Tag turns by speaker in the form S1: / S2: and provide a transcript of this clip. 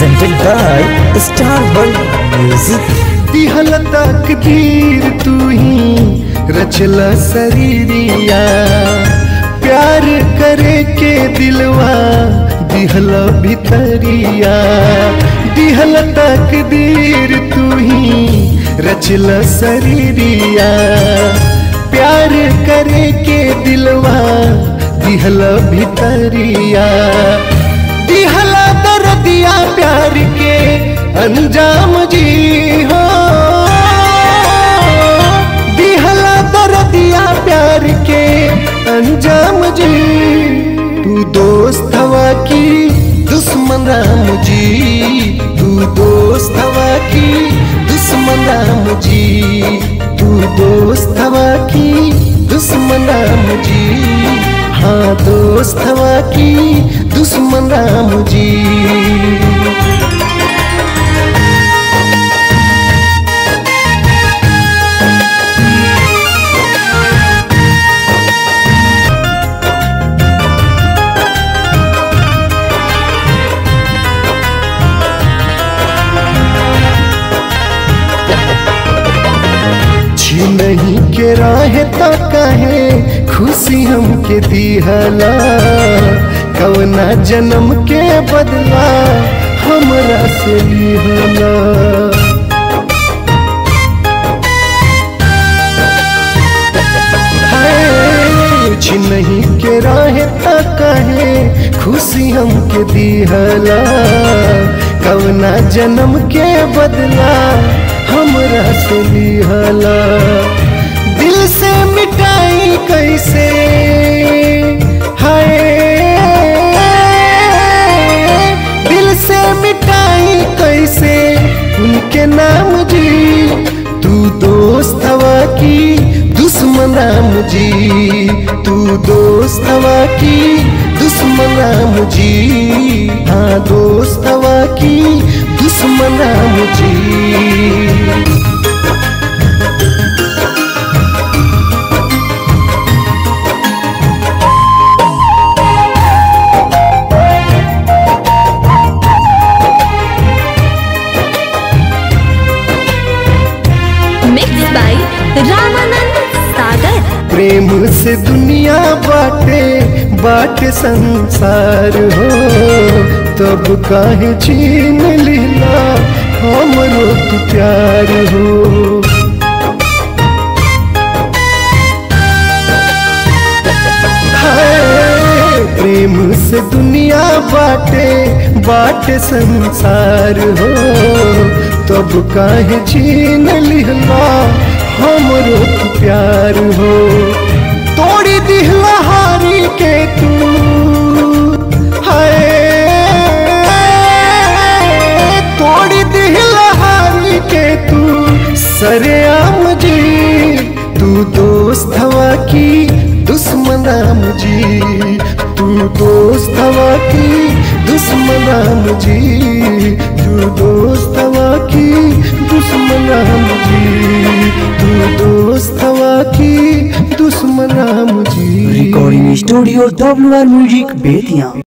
S1: presented by Star World Music.
S2: दिहल तकदीर तू ही रचल शरीरिया प्यार करे के दिलवा दिहल भितरिया दिहल तकदीर तू ही रचल शरीरिया प्यार करे के दिलवा दिहल भितरिया दिहला दर्दिया प्यार के अंजाम जी हो दिहला दर्दिया प्यार के अंजाम जी तू दोस्त हवा की दुश्मन राम जी तू दोस्त हवा की दुश्मन राम जी तू दोस्त हवा की दुश्मन राम जी हाँ दोस्त हवा की दुश्मन राम जी नहीं के राहे तो कहे खुशी हमके दिहला कवना जन्म के बदला हमरा से लिहला कुछ नहीं के राहे तो कहे खुशी हमके दिहला कवना जन्म के बदला हमरा से लिहला दिल से मिटाई कैसे हाय दिल से मिटाई कैसे उनके नाम जी तू दोस्त हवा की दुश्मन राम जी तू दोस्त हवा की दुश्मन राम जी हाँ दोस्त हवा की दुश्मन राम जी
S3: mixed by Ramanand Sagar.
S2: प्रेम से दुनिया बाटे बाटे संसार हो तब काहे छीन लीला हमरो तू प्यार हो हाय, प्रेम से दुनिया बाटे बाटे संसार हो तब काहे छीन लिहला हमरो तू प्यार हो तोड़ी दिहला हारी के तू हाय तोड़ी दिहला हारी के तू सरेआम जी तू दोस्त हवा की दुश्मन राम जी तू दोस्त हवा की दुश्मन राम जी तू दोस्त हवा की दुश्मन राम जी तू दोस्त हवा की दुश्मन राम जी
S1: Recording Studio WR Music Betia.